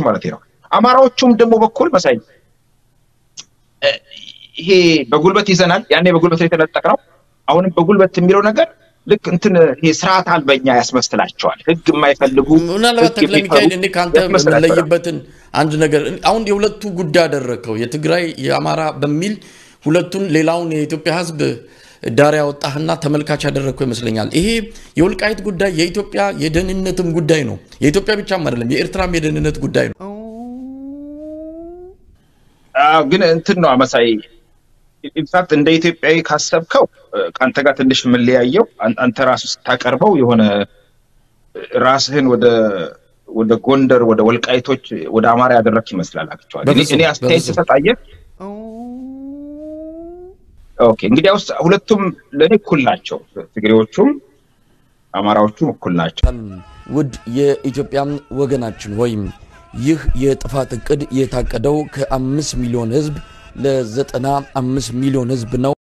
ማለት ነው። አማራዎቹም ደግሞ በኩል መሳይ ይሄ በጉልበት ይዘናል፣ ያኔ በጉልበት የተነጠቅ ነው። አሁንም በጉልበት የሚለው ነገር ልክ እንትን ይሄ ስርዓት አልበኛ ያስመስላቸዋል። ህግ የማይፈልጉ ምናልባት ተክለ ሚካኤል እኔ ከአንተ የምንለይበትን አንድ ነገር አሁን የሁለቱ ጉዳይ አደረግከው የትግራይ የአማራ በሚል ሁለቱን ሌላውን የኢትዮጵያ ህዝብ ዳር ያወጣህና ተመልካች ያደረግከው ይመስለኛል። ይሄ የወልቃይት ጉዳይ የኢትዮጵያ የደህንነትም ጉዳይ ነው። የኢትዮጵያ ብቻም አይደለም፣ የኤርትራም የደህንነት ጉዳይ ነው። ግን እንትን ነው መሳይ ኢንፋክት እንደ ኢትዮጵያዊ ካሰብከው ከአንተ ጋር ትንሽ የምንለያየው አንተ ራሱ ስታቀርበው የሆነ ራስህን ወደ ወደ ጎንደር ወደ ወልቃይቶች ወደ አማራ ያደረክ ይመስላል። አክቹዋሊ እኔ አስተያየት ስሰጣየህ ኦኬ እንግዲህ ውስጥ ሁለቱም ለእኔ እኩል ናቸው። ትግሬዎቹም አማራዎቹም እኩል ናቸው። ውድ የኢትዮጵያ ወገናችን ወይም ይህ የጥፋት እቅድ የታቀደው ከአምስት ሚሊዮን ህዝብ ለዘጠና አምስት ሚሊዮን ህዝብ ነው።